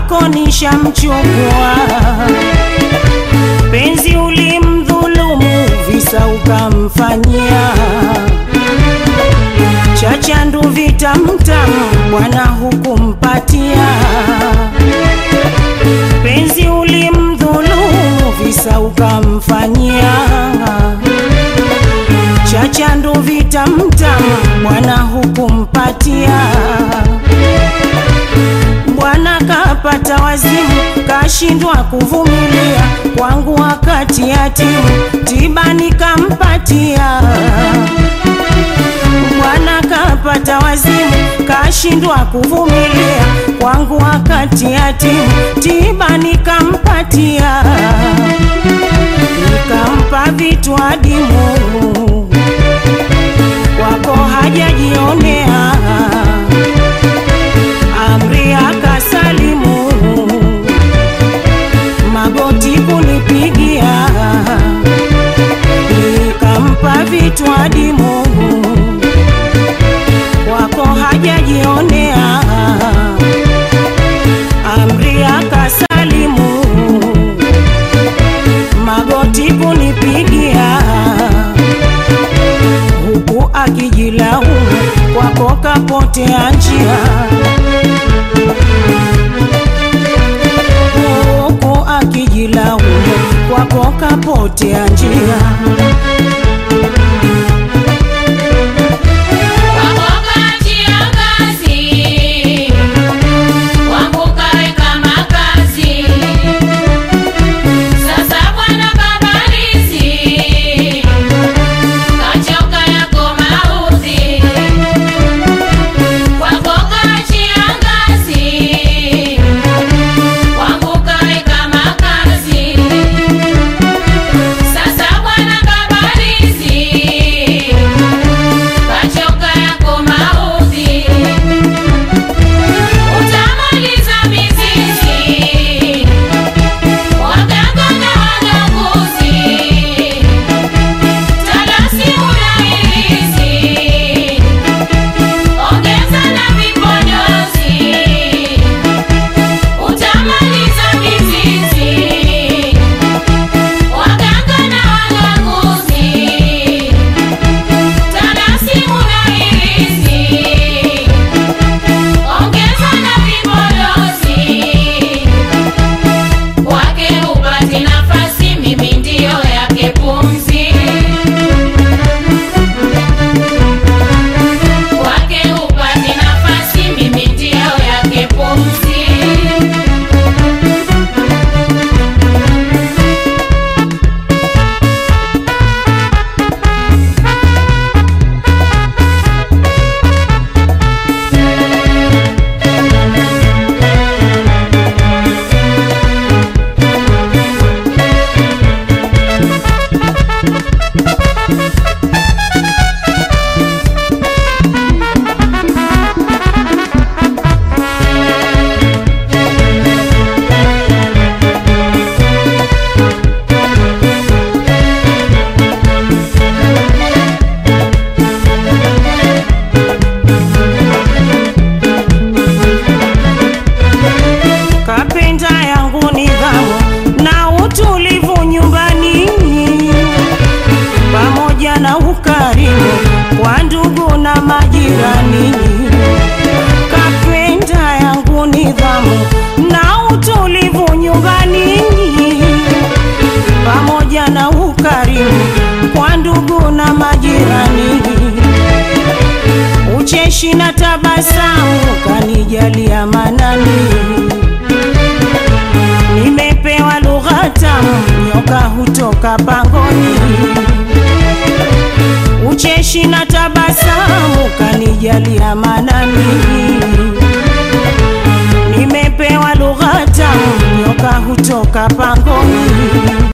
kwako nishamchukua. Penzi ulimdhulumu, visa ukamfanyia chachandu vitamtamu, bwana hukumpatia. Penzi ulimdhulumu, visa ukamfanyia chachandu vitamtamu, bwana hukumpatia. Bwana kapata wazimu, kashindwa kuvumilia, kwangu wakati yatimu, tiba nikampatia. Bwana kapata wazimu, kashindwa kuvumilia, kwangu wakati yatimu, tiba nikampatia. Nikampa vitu adimu, kwako hajajionea amri akasalimu, magoti kunipigia, nikampa vitu adimu, wako hajajionea, amri akasalimu, magoti kunipigia, huku akijilaumu, kwako kapotea njia huku akijilaumu kwako kapotea njia. Sasa bwana kabarizi ucheshi na tabasamu kanijalia manani, nimepewa lugha tamu, nyoka hutoka pangoni. Ucheshi na tabasamu kanijalia manani, nimepewa lugha tamu, nyoka hutoka pangoni.